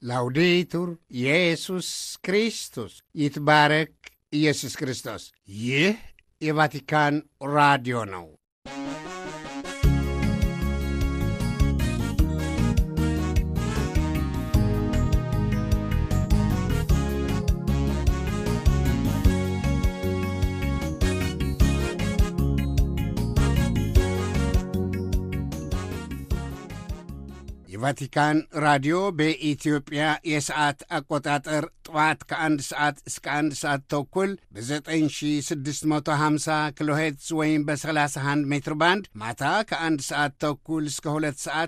ላውዴቱር ኢየሱስ ክርስቶስ ይትባረክ ኢየሱስ ክርስቶስ። ይህ የቫቲካን ራዲዮ ነው። የቫቲካን ራዲዮ በኢትዮጵያ የሰዓት አቆጣጠር ጠዋት ከአንድ ሰዓት እስከ አንድ ሰዓት ተኩል በ9650 ኪሎ ሄርትዝ ወይም በ31 ሜትር ባንድ ማታ ከአንድ ሰዓት ተኩል እስከ ሁለት ሰዓት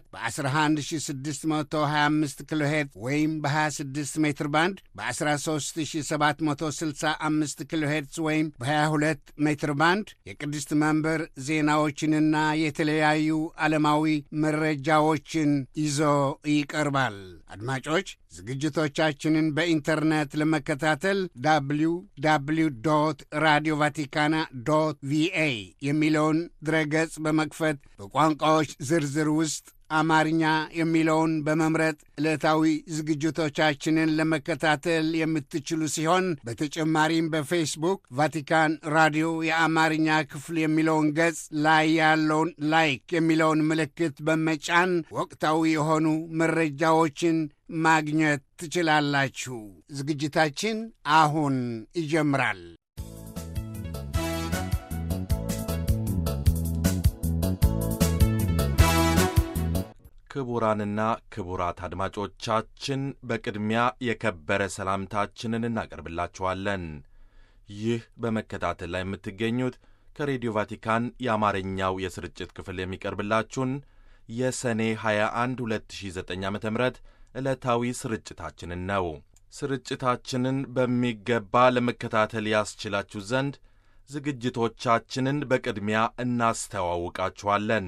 በ11625 ኪሎ ሄርትዝ ወይም በ26 ሜትር ባንድ በ13765 ኪሎ ሄርትዝ ወይም በ22 ሜትር ባንድ የቅድስት መንበር ዜናዎችንና የተለያዩ ዓለማዊ መረጃዎችን ይዞ ይቀርባል። አድማጮች ዝግጅቶቻችንን በኢንተርኔት ለመከታተል ዳብሊው ዳብሊው ዶት ራዲዮ ቫቲካና ዶት ቪኤ የሚለውን ድረገጽ በመክፈት በቋንቋዎች ዝርዝር ውስጥ አማርኛ የሚለውን በመምረጥ ዕለታዊ ዝግጅቶቻችንን ለመከታተል የምትችሉ ሲሆን በተጨማሪም በፌስቡክ ቫቲካን ራዲዮ የአማርኛ ክፍል የሚለውን ገጽ ላይ ያለውን ላይክ የሚለውን ምልክት በመጫን ወቅታዊ የሆኑ መረጃዎችን ማግኘት ትችላላችሁ። ዝግጅታችን አሁን ይጀምራል። ክቡራንና ክቡራት አድማጮቻችን በቅድሚያ የከበረ ሰላምታችንን እናቀርብላችኋለን። ይህ በመከታተል ላይ የምትገኙት ከሬዲዮ ቫቲካን የአማርኛው የስርጭት ክፍል የሚቀርብላችሁን የሰኔ 21 2009 ዓ ም ዕለታዊ ስርጭታችንን ነው። ስርጭታችንን በሚገባ ለመከታተል ያስችላችሁ ዘንድ ዝግጅቶቻችንን በቅድሚያ እናስተዋውቃችኋለን።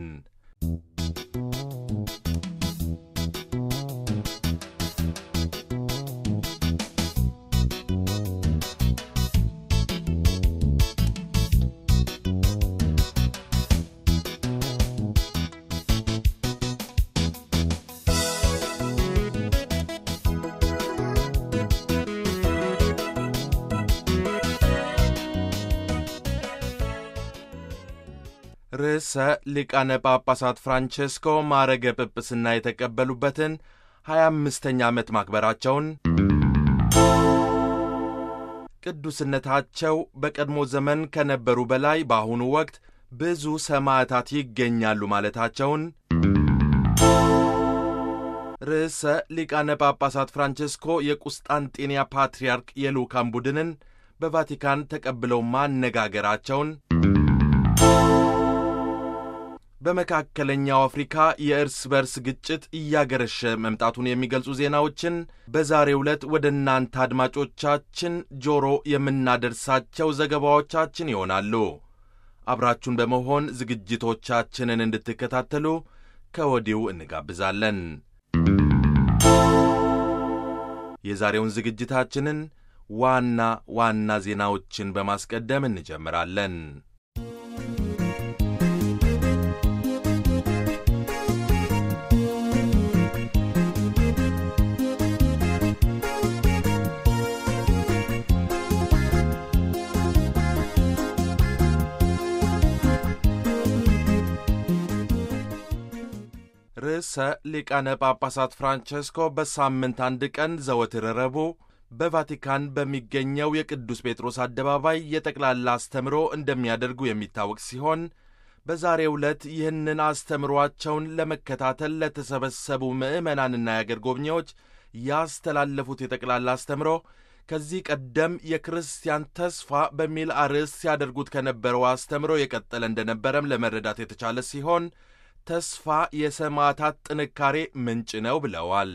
ርዕሰ ሊቃነ ጳጳሳት ፍራንቼስኮ ማዕረገ ጵጵስና የተቀበሉበትን ሀያ አምስተኛ ዓመት ማክበራቸውን ቅዱስነታቸው በቀድሞ ዘመን ከነበሩ በላይ በአሁኑ ወቅት ብዙ ሰማዕታት ይገኛሉ ማለታቸውን ርዕሰ ሊቃነ ጳጳሳት ፍራንቼስኮ የቁስጣንጤንያ ፓትርያርክ የልዑካን ቡድንን በቫቲካን ተቀብለው ማነጋገራቸውን በመካከለኛው አፍሪካ የእርስ በርስ ግጭት እያገረሸ መምጣቱን የሚገልጹ ዜናዎችን በዛሬው ዕለት ወደ እናንተ አድማጮቻችን ጆሮ የምናደርሳቸው ዘገባዎቻችን ይሆናሉ። አብራችሁን በመሆን ዝግጅቶቻችንን እንድትከታተሉ ከወዲሁ እንጋብዛለን። የዛሬውን ዝግጅታችንን ዋና ዋና ዜናዎችን በማስቀደም እንጀምራለን። ርዕሰ ሊቃነ ጳጳሳት ፍራንቼስኮ በሳምንት አንድ ቀን ዘወትር ረቡዕ በቫቲካን በሚገኘው የቅዱስ ጴጥሮስ አደባባይ የጠቅላላ አስተምሮ እንደሚያደርጉ የሚታወቅ ሲሆን በዛሬው ዕለት ይህንን አስተምሯቸውን ለመከታተል ለተሰበሰቡ ምዕመናንና የአገር ጎብኚዎች ያስተላለፉት የጠቅላላ አስተምሮ ከዚህ ቀደም የክርስቲያን ተስፋ በሚል አርዕስት ሲያደርጉት ከነበረው አስተምሮ የቀጠለ እንደነበረም ለመረዳት የተቻለ ሲሆን ተስፋ የሰማዕታት ጥንካሬ ምንጭ ነው ብለዋል።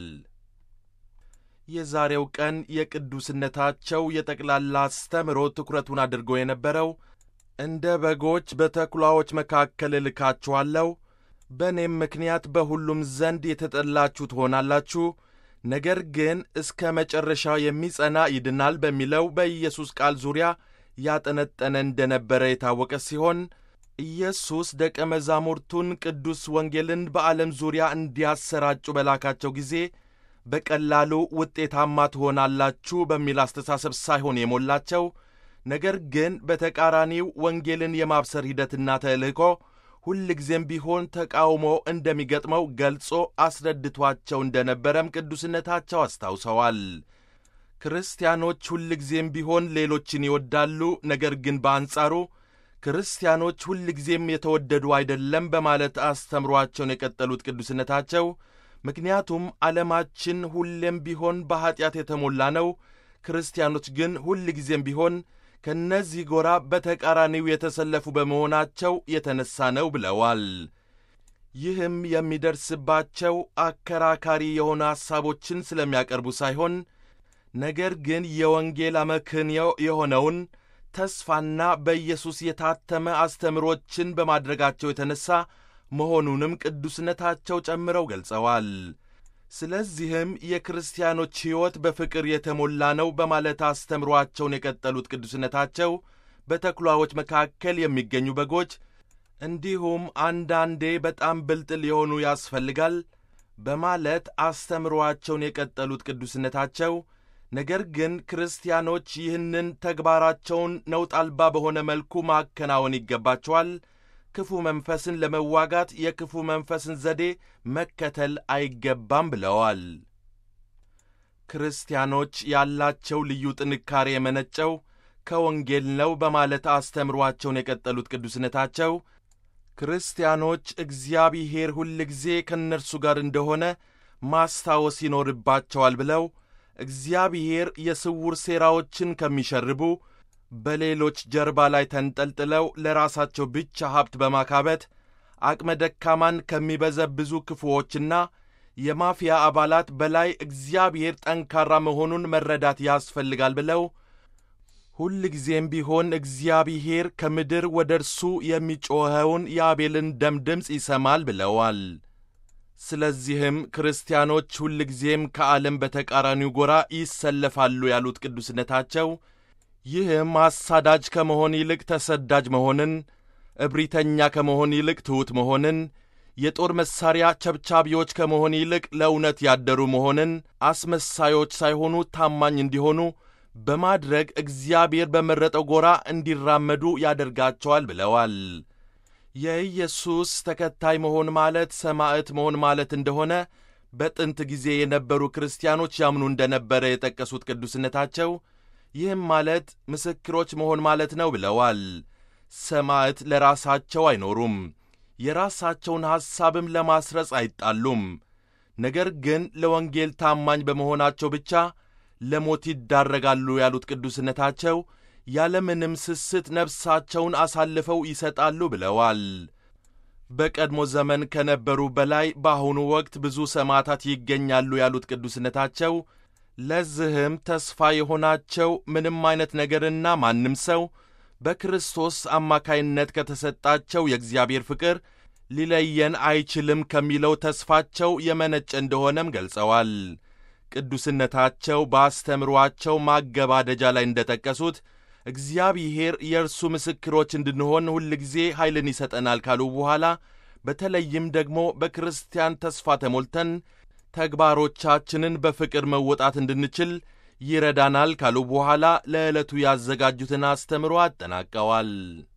የዛሬው ቀን የቅዱስነታቸው የጠቅላላ አስተምሮ ትኩረቱን አድርጎ የነበረው እንደ በጎች በተኩላዎች መካከል እልካችኋለሁ፣ በእኔም ምክንያት በሁሉም ዘንድ የተጠላችሁ ትሆናላችሁ፣ ነገር ግን እስከ መጨረሻ የሚጸና ይድናል በሚለው በኢየሱስ ቃል ዙሪያ ያጠነጠነ እንደነበረ የታወቀ ሲሆን ኢየሱስ ደቀ መዛሙርቱን ቅዱስ ወንጌልን በዓለም ዙሪያ እንዲያሰራጩ በላካቸው ጊዜ በቀላሉ ውጤታማ ትሆናላችሁ በሚል አስተሳሰብ ሳይሆን የሞላቸው ነገር ግን በተቃራኒው ወንጌልን የማብሰር ሂደትና ተልእኮ ሁልጊዜም ቢሆን ተቃውሞ እንደሚገጥመው ገልጾ አስረድቷቸው እንደነበረም ቅዱስነታቸው አስታውሰዋል። ክርስቲያኖች ሁልጊዜም ቢሆን ሌሎችን ይወዳሉ፣ ነገር ግን በአንጻሩ ክርስቲያኖች ሁልጊዜም የተወደዱ አይደለም በማለት አስተምሯቸውን የቀጠሉት ቅዱስነታቸው ምክንያቱም ዓለማችን ሁሌም ቢሆን በኀጢአት የተሞላ ነው፣ ክርስቲያኖች ግን ሁልጊዜም ቢሆን ከእነዚህ ጎራ በተቃራኒው የተሰለፉ በመሆናቸው የተነሣ ነው ብለዋል። ይህም የሚደርስባቸው አከራካሪ የሆኑ ሐሳቦችን ስለሚያቀርቡ ሳይሆን ነገር ግን የወንጌል አመክንዮ የሆነውን ተስፋና በኢየሱስ የታተመ አስተምሮችን በማድረጋቸው የተነሣ መሆኑንም ቅዱስነታቸው ጨምረው ገልጸዋል። ስለዚህም የክርስቲያኖች ሕይወት በፍቅር የተሞላ ነው በማለት አስተምሯቸውን የቀጠሉት ቅዱስነታቸው በተኩላዎች መካከል የሚገኙ በጎች እንዲሁም አንዳንዴ በጣም ብልጥ ሊሆኑ ያስፈልጋል በማለት አስተምሯቸውን የቀጠሉት ቅዱስነታቸው ነገር ግን ክርስቲያኖች ይህንን ተግባራቸውን ነውጥ አልባ በሆነ መልኩ ማከናወን ይገባቸዋል። ክፉ መንፈስን ለመዋጋት የክፉ መንፈስን ዘዴ መከተል አይገባም ብለዋል። ክርስቲያኖች ያላቸው ልዩ ጥንካሬ የመነጨው ከወንጌል ነው በማለት አስተምሯቸውን የቀጠሉት ቅዱስነታቸው ክርስቲያኖች እግዚአብሔር ሁልጊዜ ከእነርሱ ጋር እንደሆነ ማስታወስ ይኖርባቸዋል ብለው እግዚአብሔር የስውር ሴራዎችን ከሚሸርቡ በሌሎች ጀርባ ላይ ተንጠልጥለው ለራሳቸው ብቻ ሀብት በማካበት አቅመ ደካማን ከሚበዘብዙ ክፉዎችና የማፊያ አባላት በላይ እግዚአብሔር ጠንካራ መሆኑን መረዳት ያስፈልጋል ብለው ሁልጊዜም ቢሆን እግዚአብሔር ከምድር ወደ እርሱ የሚጮኸውን የአቤልን ደም ድምፅ ይሰማል ብለዋል። ስለዚህም ክርስቲያኖች ሁልጊዜም ከዓለም በተቃራኒው ጎራ ይሰለፋሉ ያሉት ቅዱስነታቸው ይህም አሳዳጅ ከመሆን ይልቅ ተሰዳጅ መሆንን፣ እብሪተኛ ከመሆን ይልቅ ትሑት መሆንን፣ የጦር መሣሪያ ቸብቻቢዎች ከመሆን ይልቅ ለእውነት ያደሩ መሆንን፣ አስመሳዮች ሳይሆኑ ታማኝ እንዲሆኑ በማድረግ እግዚአብሔር በመረጠው ጎራ እንዲራመዱ ያደርጋቸዋል ብለዋል። የኢየሱስ ተከታይ መሆን ማለት ሰማዕት መሆን ማለት እንደሆነ በጥንት ጊዜ የነበሩ ክርስቲያኖች ያምኑ እንደነበረ የጠቀሱት ቅዱስነታቸው ይህም ማለት ምስክሮች መሆን ማለት ነው ብለዋል። ሰማዕት ለራሳቸው አይኖሩም፣ የራሳቸውን ሐሳብም ለማስረጽ አይጣሉም። ነገር ግን ለወንጌል ታማኝ በመሆናቸው ብቻ ለሞት ይዳረጋሉ ያሉት ቅዱስነታቸው ያለምንም ስስት ነፍሳቸውን አሳልፈው ይሰጣሉ ብለዋል። በቀድሞ ዘመን ከነበሩ በላይ በአሁኑ ወቅት ብዙ ሰማዕታት ይገኛሉ ያሉት ቅዱስነታቸው ለዚህም ተስፋ የሆናቸው ምንም አይነት ነገርና ማንም ሰው በክርስቶስ አማካይነት ከተሰጣቸው የእግዚአብሔር ፍቅር ሊለየን አይችልም ከሚለው ተስፋቸው የመነጨ እንደሆነም ገልጸዋል። ቅዱስነታቸው በአስተምሯቸው ማገባደጃ ላይ እንደጠቀሱት እግዚአብሔር የእርሱ ምስክሮች እንድንሆን ሁልጊዜ ኃይልን ይሰጠናል ካሉ በኋላ በተለይም ደግሞ በክርስቲያን ተስፋ ተሞልተን ተግባሮቻችንን በፍቅር መወጣት እንድንችል ይረዳናል ካሉ በኋላ ለዕለቱ ያዘጋጁትን አስተምሮ አጠናቀዋል።